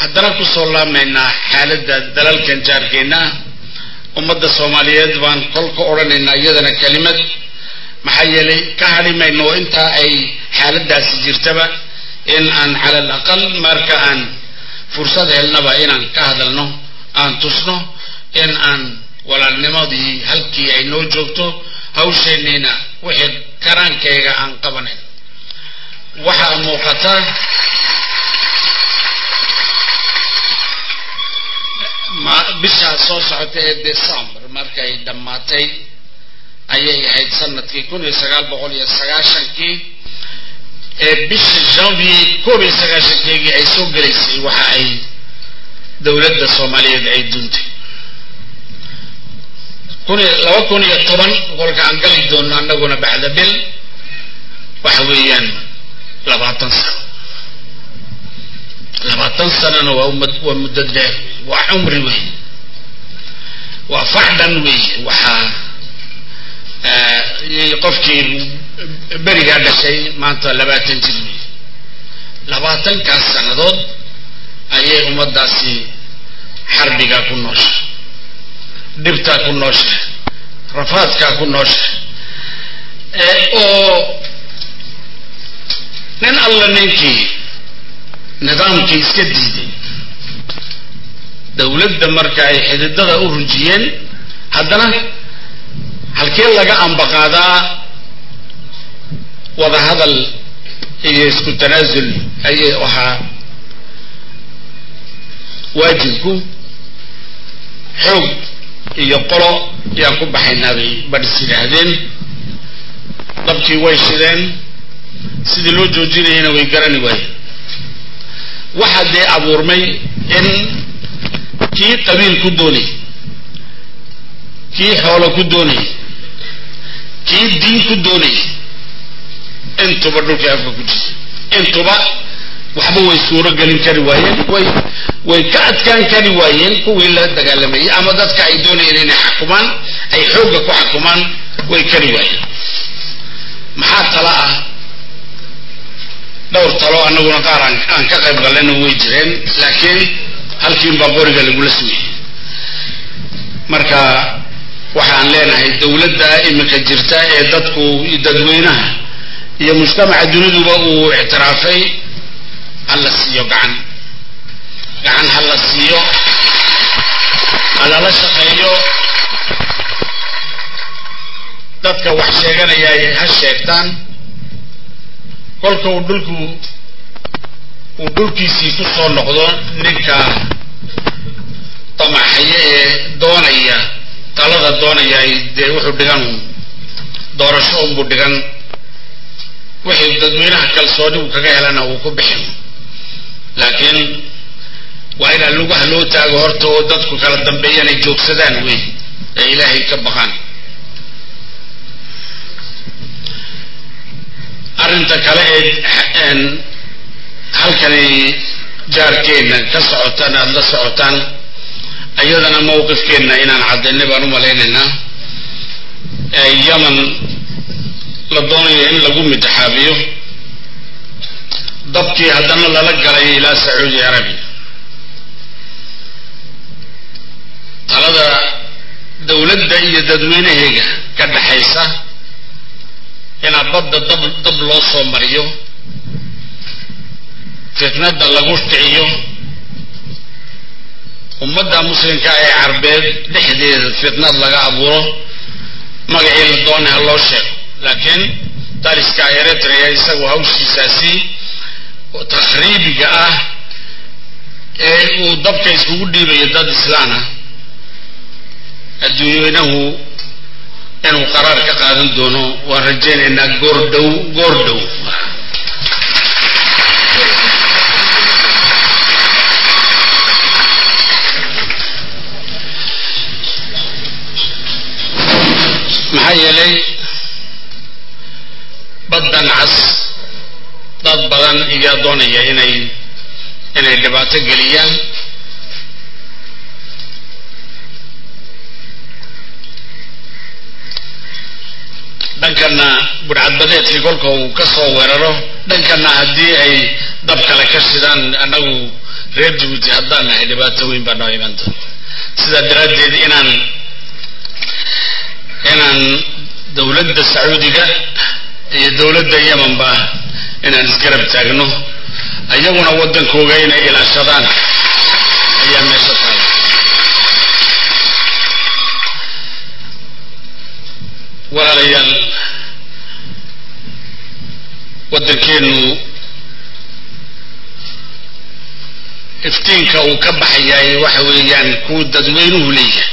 haddana kusoo laabmaynaa xaaladda dalalkan jaarkeenna ummadda soomaaliyeed baan kolka odhanaynaa iyadana kelimad maxaa yeelay ka hadhi mayno intaa ay xaaladaasi jirtaba in aan cala al aqal marka aan fursad helnaba inaan ka hadalno aan tusno in aan walaalnimadii halkii ay noo joogto hawsheenniina wixii karaankayga aan qabanayn waxaa muuqata bishaa soo socota ee december markay dhammaatay ayay ahayd sanadkii kun iyo sagaal boqol iyo sagaashankii ee bisha janvier koob iyo sagaashankeegii ay soo gelaysay waxa ay dowladda soomaaliyeed ay duuntay kun iyo laba kun iyo toban kolka aan gali doono annaguna bacda bil waxa weeyaan labaatan sano labaatan sanona waa umad waa muddo dheer waa cumri wey waa facdhan wey waxaa qofkii berigaa dhashay maanta labaatan jir wey labaatankaas sannadood ayay ummaddaasi xarbigaa ku noosha dhibtaa ku noosha rafaadkaa ku noosha oo nin alla ninkii nidaamkii iska diiday dowladda marka ay xididada u rujiyeen haddana halkee laga ambaqaadaa wadahadal iyo isku tanaasul ayay ahaa waajibku xoog iyo qolo yaan ku baxaynaabay badhis yidhaahdeen dabkii way shideen sidii loo joojinayana way garani waayeen waxaa dee abuurmay in kii qabiil ku doonay kii xoolo ku doonay kii diin ku doonay intuba dhulkii afka ku jirta intuba waxba way suuro gelin kari waayeen way way ka adkaan kari waayeen kuwii la dagaalamayay ama dadka ay doonayeen inay xakumaan ay xoogga ku xakumaan way kari waayeen maxaa tala ah dhowr talo annaguna qaar aan aan ka qayb gallana way jireen laakiin halkiinbaa qoriga lagula sugayay marka waxaan leenahay dowladda iminka jirta ee dadku dadweynaha iyo mujtamaca duniduba uu ictiraafay ha la siiyo gacan gacan ha la siiyo ha lala shaqeeyo dadka wax sheeganaya ay ha sheegtaan kolka uu dhulku uu dhulkiisii ku soo noqdo ninka damaxaya ee doonaya talada doonaya ay dee wuxuu dhigan doorasho unbuu dhigan wixii dadweynaha kalsooni uu kaga helana uu ku bixin laakiin waa inaa lugaha loo taago horta oo dadku kala dambeeyaan ay joogsadaan wey ee ilaahay ka baqaan arrinta kale ee halkani jaarkeenna ka socotaan aada la socotaan iyadana mawqifkeenna inaan caddaynay baan u malaynaynaa yaman la doonayo in lagu midixaabiyo dabkii haddana lala galay ilaa sacuudi arabiya talada dowladda iyo dadweynaheega ka dhaxaysa inaa badda dab dab loo soo mariyo fitnada lagu kiciyo ummadda muslimka ee carbeed dhexdeeda fitnad laga abuuro magacii la doonay ha loo sheego laakiin dariska eritrea isagu hawshiisaasi takhriibiga ah ee uu dabka iskugu dhiibayo dad islaana adduunyeynahu inuu qaraar ka qaadan doono waan rajaynaynaa goordhow goordhow maxaa yeelay baddan cas dad badan iyaa doonaya inay inay dhibaato geliyaan dhankana budhcadbadeedkii kolka uu ka soo weeraro dhankana haddii ay dab kale ka shidaan annagu reer jabuuti haddaan nahay dhibaato weyn baa noo iman doonta sidaa daraaddeed inaan inaan dowladda sacuudiga iyo dowladda yemanba inaan isgarab taagno iyaguna waddankooga inay ilaashadaan ayaa meesha taala walaalayaal waddankeenu iftiinka uu ka baxayaay waxa weeyaan kuu dadweynuhu leeyahay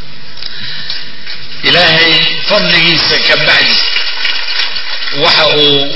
ilaahay fadligiisa ka bacdi waxa uu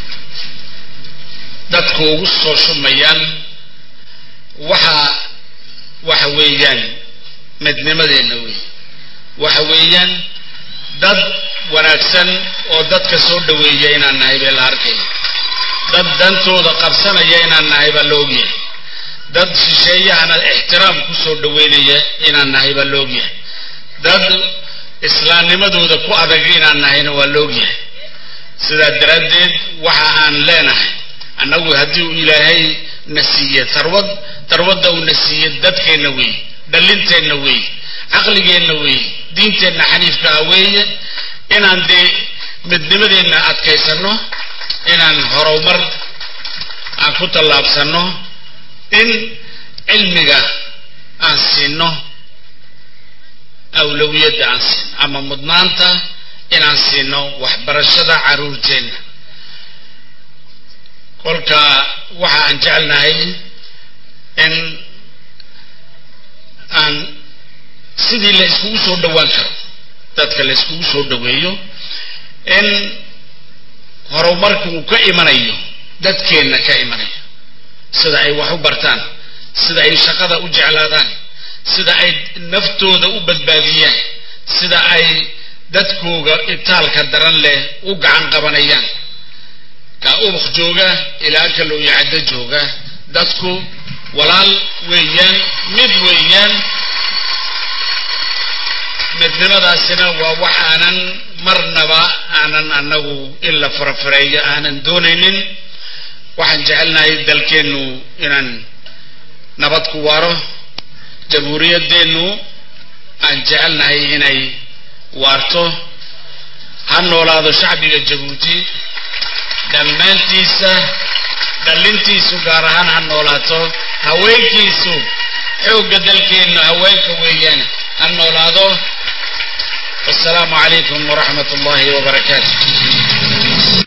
dadku ugu soo shumayaan waxa waxa weeyaan midnimadeenna wey waxa weeyaan dad wanaagsan oo dadka soo dhaweeya inaan nahay bee la arkaya dad dantooda qabsanaya inaan nahay baa la ogyahay dad shisheeyahana ixtiraam ku soo dhaweynaya inaan nahay baa la ogyahay dad islaamnimadooda ku adag inaan nahayna waa la ogyahay sidaa daraaddeed waxa aan leenahay annagu haddii uu ilaahay na siiye tarwad tarwadda uu na siiye dadkeenna weeye dhallinteenna weeye caqligeenna weeye diinteenna xaniifka ah weeye inaan dee midnimadeenna adkaysanno inaan horumar aan ku tallaabsanno in cilmiga aan siinno awlawiyadda aan siino ama mudnaanta inaan siino waxbarashada carruurteenna kolka waxa aan jecelnahay in aan sidii la iskugu soo dhowaan karo dadka la iskugu soo dhaweeyo in horumarku uu ka imanayo dadkeenna ka imanayo sida ay wax u bartaan sida ay shaqada u jeclaadaan sida ay naftooda u badbaadiyaan sida ay dadkooga itaalka daran leh u gacan qabanayaan ka ubuk jooga ilaa ka looyacaddo jooga dadku walaal weeyaan mid weeyaan midnimadaasina waa wax aanan marnaba aanan annagu in la farafareeyo aanan doonaynin waxaan jecelnahay dalkeennu inaan nabad ku waaro jamhuuriyaddeennu aan jecelnahay inay waarto ha noolaado shacbiga jabuuti dhammaantiisa dhallintiisu gaar ahaan ha noolaato haweenkiisu xoogga dalkeennu haweenka weeyaan ha noolaado wasalaamu calaykum waraxmat ullahi wabarakaatu